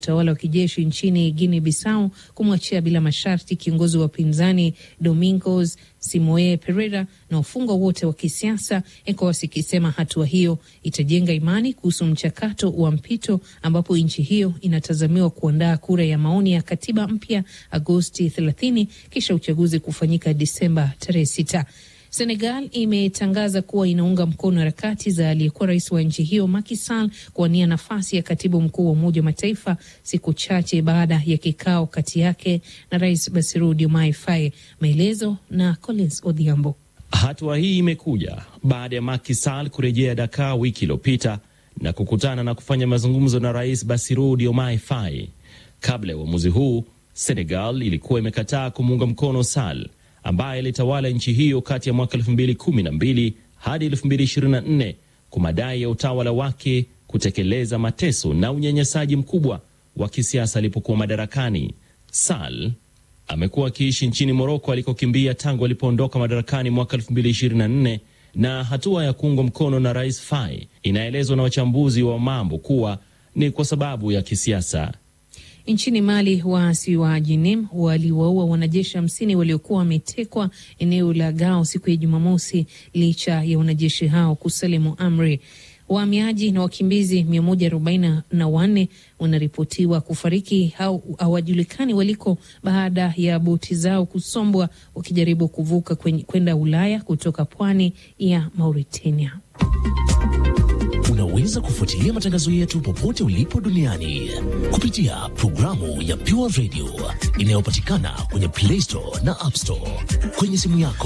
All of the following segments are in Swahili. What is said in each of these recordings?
utawala wa kijeshi nchini Guinea Bissau kumwachia bila masharti kiongozi wa upinzani Domingos Simoe Pereira na wafungwa wote wa kisiasa, ECOWAS ikisema hatua hiyo itajenga imani kuhusu mchakato wa mpito ambapo nchi hiyo inatazamiwa kuandaa kura ya maoni ya katiba mpya Agosti 30 kisha uchaguzi kufanyika Disemba tarehe 6. Senegal imetangaza kuwa inaunga mkono harakati za aliyekuwa rais wa nchi hiyo Macky Sall kuwania nafasi ya katibu mkuu wa Umoja wa Mataifa siku chache baada ya kikao kati yake na Rais Bassirou Diomaye Faye. Maelezo na Collins Odhiambo. Hatua hii imekuja baada ya Macky Sall kurejea Dakar wiki iliyopita na kukutana na kufanya mazungumzo na Rais Bassirou Diomaye Faye. Kabla ya uamuzi huu, Senegal ilikuwa imekataa kumuunga mkono Sall ambaye alitawala nchi hiyo kati ya mwaka 2012 hadi 2024 kwa madai ya utawala wake kutekeleza mateso na unyanyasaji mkubwa wa kisiasa alipokuwa madarakani. Sall amekuwa akiishi nchini Moroko alikokimbia tangu alipoondoka madarakani mwaka 2024 na hatua ya kuungwa mkono na Rais Faye inaelezwa na wachambuzi wa mambo kuwa ni kwa sababu ya kisiasa. Nchini Mali, waasi wa Jinim waliwaua wanajeshi hamsini waliokuwa wametekwa eneo la Gao siku ya Jumamosi, licha ya wanajeshi hao kusalimu amri. Wahamiaji na wakimbizi mia moja arobaini na wanne wanaripotiwa kufariki au hawajulikani waliko baada ya boti zao kusombwa wakijaribu kuvuka kwenda Ulaya kutoka pwani ya Mauritania. Unaweza kufuatilia matangazo yetu popote ulipo duniani kupitia programu ya Pure Radio inayopatikana kwenye Play Store na App Store kwenye simu yako.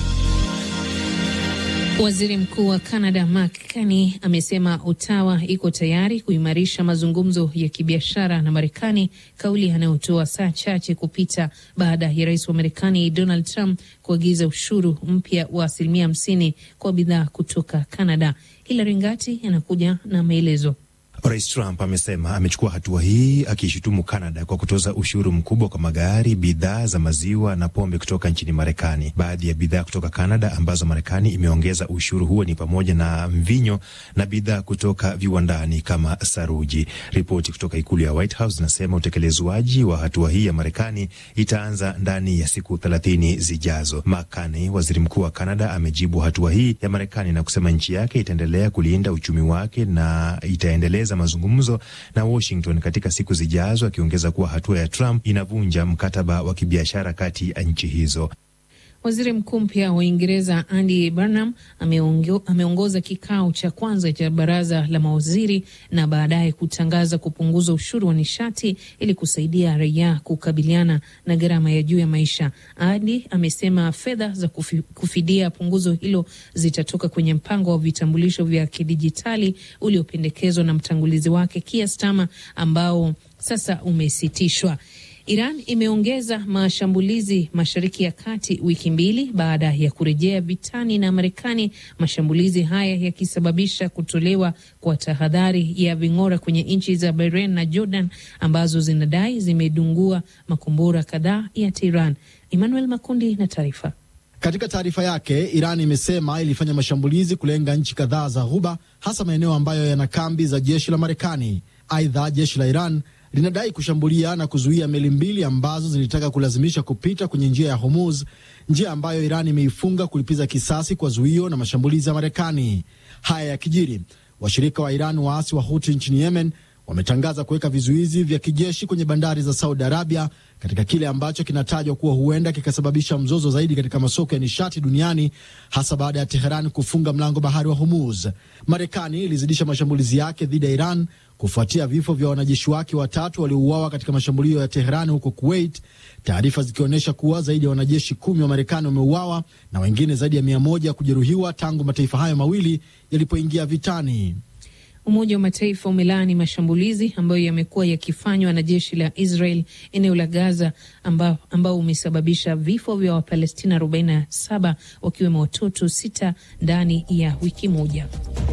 Waziri Mkuu wa Canada Mark Carney amesema Ottawa iko tayari kuimarisha mazungumzo ya kibiashara na Marekani, kauli anayotoa saa chache kupita baada ya rais wa Marekani Donald Trump kuagiza ushuru mpya wa asilimia hamsini kwa bidhaa kutoka Canada. Hilary Ngati anakuja na maelezo. Rais Trump amesema amechukua hatua hii akishutumu Canada kwa kutoza ushuru mkubwa kwa magari, bidhaa za maziwa na pombe kutoka nchini Marekani. Baadhi ya bidhaa kutoka Canada ambazo Marekani imeongeza ushuru huo ni pamoja na mvinyo na bidhaa kutoka viwandani kama saruji. Ripoti kutoka ikulu ya White House inasema utekelezwaji wa hatua hii ya Marekani itaanza ndani ya siku thelathini zijazo. Mark Carney, waziri mkuu wa Canada, amejibu hatua hii ya Marekani na kusema nchi yake itaendelea kulinda uchumi wake na itaendeleza mazungumzo na Washington katika siku zijazo, akiongeza kuwa hatua ya Trump inavunja mkataba wa kibiashara kati ya nchi hizo. Waziri mkuu mpya wa Uingereza Andy Burnham ameongoza kikao cha kwanza cha baraza la mawaziri na baadaye kutangaza kupunguza ushuru wa nishati ili kusaidia raia kukabiliana na gharama ya juu ya maisha. Andy amesema fedha za kufi, kufidia punguzo hilo zitatoka kwenye mpango wa vitambulisho vya kidijitali uliopendekezwa na mtangulizi wake Keir Starmer ambao sasa umesitishwa. Iran imeongeza mashambulizi Mashariki ya Kati wiki mbili baada ya kurejea vitani na Marekani, mashambulizi haya yakisababisha kutolewa kwa tahadhari ya ving'ora kwenye nchi za Bahrain na Jordan ambazo zinadai zimedungua makombora kadhaa ya Tehran. Emmanuel Makundi na taarifa. Katika taarifa yake, Iran imesema ilifanya mashambulizi kulenga nchi kadhaa za Ghuba, hasa maeneo ambayo yana kambi za jeshi la Marekani. Aidha, jeshi la Iran linadai kushambulia na kuzuia meli mbili ambazo zilitaka kulazimisha kupita kwenye njia ya Hormuz, njia ambayo Iran imeifunga kulipiza kisasi kwa zuio na mashambulizi ya Marekani. Haya yakijiri, washirika wa Iran waasi wa Huti nchini Yemen wametangaza kuweka vizuizi vya kijeshi kwenye bandari za Saudi Arabia katika kile ambacho kinatajwa kuwa huenda kikasababisha mzozo zaidi katika masoko ya nishati duniani hasa baada ya Teheran kufunga mlango bahari wa Hormuz. Marekani ilizidisha mashambulizi yake dhidi ya Iran kufuatia vifo vya wanajeshi wake watatu waliouawa katika mashambulio ya Teheran huko Kuwait, taarifa zikionyesha kuwa zaidi ya wanajeshi kumi wa Marekani wameuawa na wengine zaidi ya mia moja kujeruhiwa tangu mataifa hayo mawili yalipoingia vitani. Umoja wa Mataifa umelaani mashambulizi ambayo yamekuwa yakifanywa na jeshi la Israel eneo la Gaza ambao, ambao umesababisha vifo vya Wapalestina 47 wakiwemo watoto sita ndani ya wiki moja.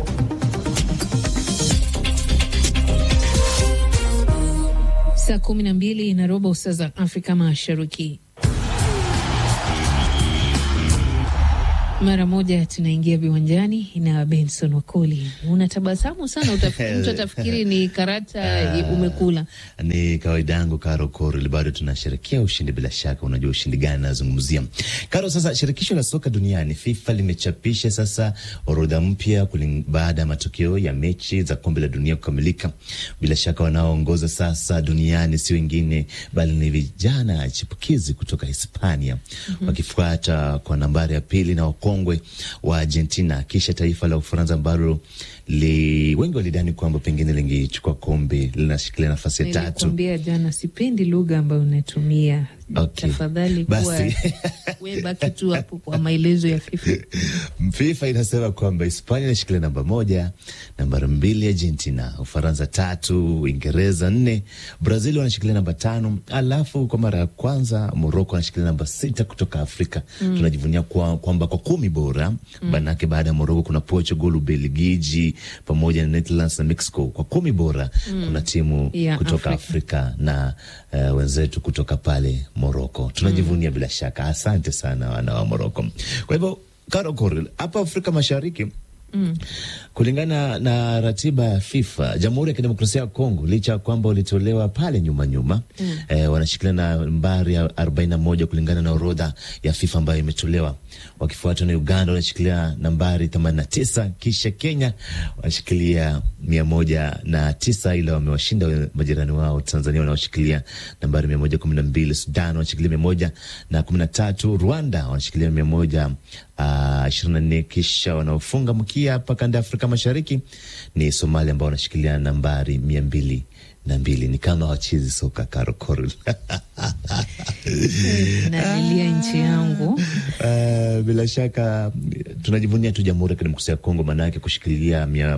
Saa kumi na mbili na robo saa za Afrika Mashariki. Mara moja tunaingia viwanjani na Benson Wakoli. Unatabasamu sana, mtu atafikiri ni karata umekula. Ni kawaida yangu, Karo Koril, bado tunasherekea ushindi. Bila shaka unajua ushindi gani nazungumzia, Karo. Sasa shirikisho la soka duniani FIFA limechapisha sasa orodha mpya baada ya matokeo ya mechi za kombe la dunia kukamilika. Bila shaka wanaoongoza sasa duniani si wengine bali ni vijana chipukizi kutoka Hispania, mm -hmm. wakifuata kwa nambari ya pili na wakongwe wa Argentina, kisha taifa la Ufaransa ambalo li wengi walidhani kwamba pengine lingechukua kombe, linashikilia nafasi ya tatu. Nilikwambia jana, sipendi lugha ambayo unatumia. Okay. Tafadhali kuwa we baki tu hapo kwa maelezo ya FIFA. FIFA inasema kwamba Hispania inashikilia namba moja, nambari mbili Argentina, Ufaransa tatu, Uingereza nne, Brazil wanashikilia namba tano, alafu kwa mara ya kwanza Morocco anashikilia namba sita kutoka Afrika. Mm. Tunajivunia kwamba kwa, kwa kumi bora mm. Manake baada ya Morocco kuna Portugal, Ubelgiji pamoja na Netherlands na Mexico. Kwa kumi bora mm. kuna timu ya kutoka Afrika, Afrika na uh, wenzetu kutoka pale Moroko tunajivunia mm. bila shaka. Asante sana wana wa Moroko. Kwa hivyo Karokor, hapa Afrika Mashariki mm. kulingana na ratiba ya FIFA, Jamhuri ya Kidemokrasia ya Kongo licha ya kwamba walitolewa pale nyuma nyuma mm. eh, wanashikilia nambari ya arobaini na moja kulingana na orodha ya FIFA ambayo imetolewa, wakifuatwa na Uganda wanashikilia nambari themanini na tisa kisha Kenya wanashikilia mia moja na tisa ila wamewashinda majirani wao Tanzania wanaoshikilia nambari mia moja kumi na mbili Sudan wanashikilia mia moja na kumi na tatu Rwanda wanashikilia mia moja ishirini na nne kisha wanaofunga mkia hapa kanda ya Afrika Mashariki ni Somalia ambao wanashikilia nambari mia mbili na mbili. Ni kama wachezi soka Karokoro nalilia nchi yangu. Uh, bila shaka tunajivunia tu Jamhuri ya Kidemokrasia ya Kongo, maanake kushikilia mia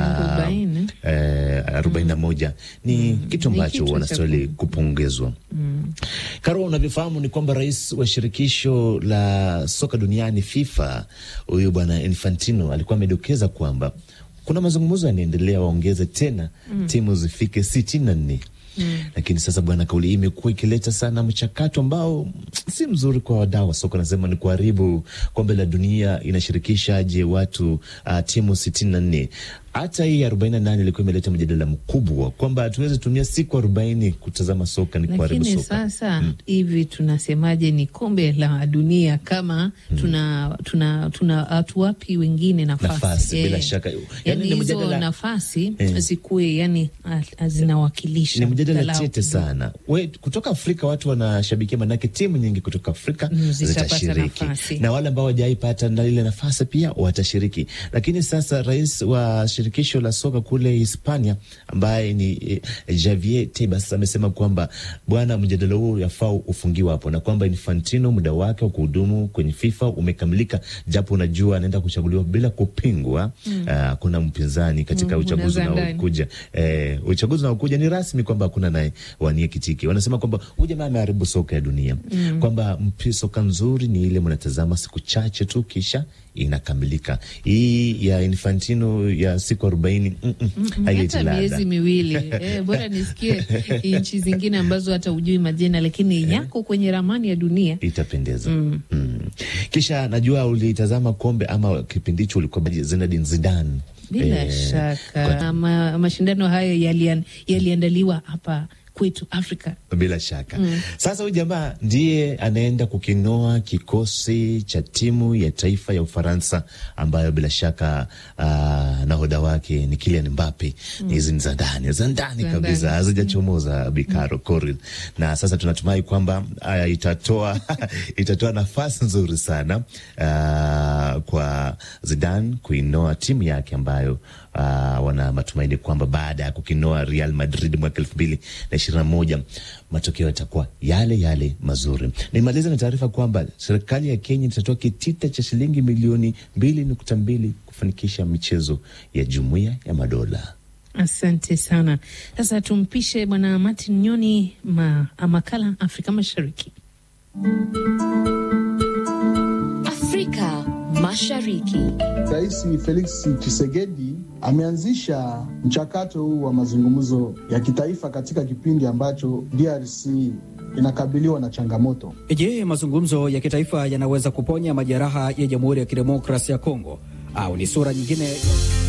arobaini na moja ni mm, kitu ambacho wanastahili kupongezwa. mm. Karo, unavyofahamu ni kwamba rais wa shirikisho la soka duniani FIFA huyu bwana Infantino alikuwa amedokeza kwamba kuna mazungumzo yanaendelea waongeze tena mm. timu zifike sitini na nne. Mm. Lakini sasa bwana, kauli hii imekuwa ikileta sana mchakato ambao si mzuri kwa wadau wa soka. Nasema ni kuharibu kombe la dunia. Inashirikishaje watu uh, timu sitini na nne? Hata hii arobaini na nane ilikuwa imeleta mjadala mkubwa kwamba hatuwezi tumia siku arobaini kutazama soka, ni kuharibu soka. Lakini sasa hivi mm. tunasemaje? Ni kombe la dunia kama mm. tuna tuna tuna hatuwapi wengine nafasi, nafasi bila shaka yani hizo mjadala... nafasi eh. zikuwe yani zinawakilisha. Ni mjadala tete sana. We, kutoka Afrika watu wanashabikia, manake timu nyingi kutoka Afrika mm, zitashiriki na wale ambao wajaipata na ile nafasi pia watashiriki, lakini sasa rais wa shirikisho la soka kule Hispania ambaye ni eh, Javier Tebas amesema kwamba bwana, mjadala huu yafaa ufungiwa hapo na kwamba Infantino muda wake wa kuhudumu kwenye FIFA umekamilika, japo unajua anaenda kuchaguliwa bila kupingwa. Hakuna mm. uh, mpinzani katika mm, uchaguzi unaokuja. Eh, uchaguzi unaokuja ni rasmi kwamba hakuna naye wanie kitiki. Wanasema kwamba huyu jamaa ameharibu soka ya dunia mm. kwamba mpi soka nzuri ni ile mnatazama siku chache tu kisha inakamilika. Hii ya Infantino ya siku arobaini mm -mm, hata miezi miwili eh, bora nisikie nchi zingine ambazo hata ujui majina lakini eh, yako kwenye ramani ya dunia itapendeza. mm. mm. Kisha najua ulitazama kombe ama kipindi hicho ulikuwa Zinedine Zidane bila eh, shaka ma, mashindano hayo yaliandaliwa yali hapa kwetu Afrika bila shaka mm. Sasa huyu jamaa ndiye anaenda kukinoa kikosi cha timu ya taifa ya Ufaransa ambayo bila shaka uh, nahodha wake ni Kylian Mbappe. Hizi mm. ni za ndani za ndani kabisa, hazijachomoza Bikaro mm. Koril, na sasa tunatumai kwamba uh, itatoa itatoa nafasi nzuri sana uh, kwa Zidane kuinoa timu yake ambayo uh, wana matumaini kwamba baada ya kukinoa Real Madrid mwaka elfu mbili na ishirini na moja matokeo yatakuwa yale yale mazuri. Nimaliza na taarifa kwamba serikali ya Kenya itatoa kitita cha shilingi milioni mbili nukta mbili kufanikisha michezo ya Jumuiya ya Madola. Asante sana. Sasa tumpishe Bwana Martin Nyoni ma, makala Afrika Mashariki. Afrika Mashariki. Rais Felix Tshisekedi ameanzisha mchakato huu wa mazungumzo ya kitaifa katika kipindi ambacho DRC inakabiliwa na changamoto. Je, mazungumzo ya kitaifa yanaweza kuponya majeraha ya Jamhuri ya Kidemokrasia ya Kongo au ni sura nyingine?